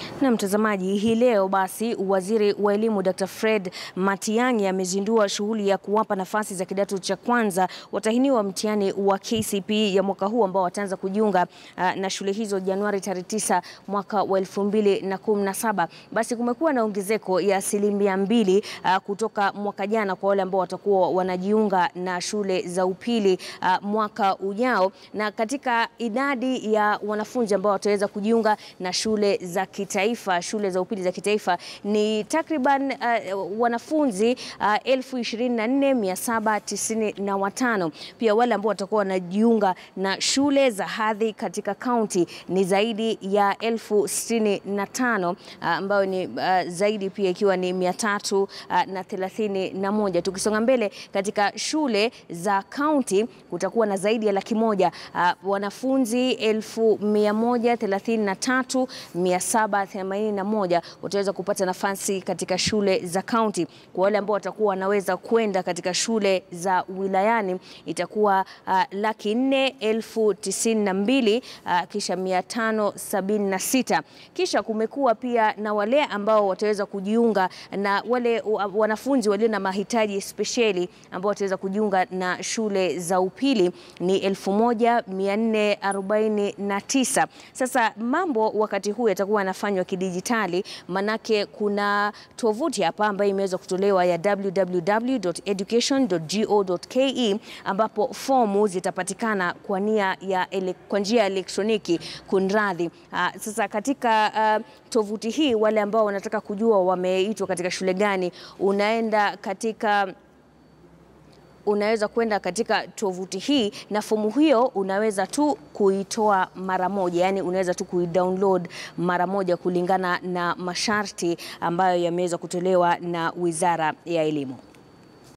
Na mtazamaji, hii leo basi waziri wa elimu Dr. Fred Matiang'i amezindua shughuli ya kuwapa nafasi za kidato cha kwanza watahiniwa mtihani wa KCPE ya mwaka huu ambao wataanza kujiunga uh, na shule hizo Januari tarehe 9 mwaka wa 2017. Basi kumekuwa na ongezeko ya asilimia mbili uh, kutoka mwaka jana kwa wale ambao watakuwa wanajiunga na shule za upili uh, mwaka ujao, na katika idadi ya wanafunzi ambao wataweza kujiunga na shule za kitaifa shule za upili za kitaifa ni takriban uh, wanafunzi uh, elfu ishirini na nne mia saba tisini na watano. Pia wale ambao watakuwa wanajiunga na shule za hadhi katika kaunti ni zaidi ya elfu sitini na tano uh, ambayo ni uh, zaidi pia ikiwa ni mia tatu uh, na thelathini na moja. Tukisonga mbele katika shule za kaunti kutakuwa na zaidi ya laki moja uh, wanafunzi elfu mia moja thelathini na tatu mia saba 81 wataweza kupata nafasi katika shule za kaunti. Kwa wale ambao watakuwa wanaweza kwenda katika shule za wilayani itakuwa uh, laki nne elfu tisini na mbili uh, kisha mia tano sabini na sita. Kisha kumekuwa pia na wale ambao wataweza kujiunga na wale uh, wanafunzi walio na mahitaji spesheli ambao wataweza kujiunga na shule za upili ni 1449. Sasa mambo wakati huu yatakuwa yanafanywa kidijitali, manake kuna tovuti hapa ambayo imeweza kutolewa ya www.education.go.ke ambapo fomu zitapatikana kwa nia ya kwa njia ya elektroniki. Kunradhi. Uh, sasa katika uh, tovuti hii wale ambao wanataka kujua wameitwa katika shule gani, unaenda katika unaweza kwenda katika tovuti hii na fomu hiyo unaweza tu kuitoa mara moja, yani unaweza tu kuidownload mara moja kulingana na masharti ambayo yameweza kutolewa na Wizara ya Elimu.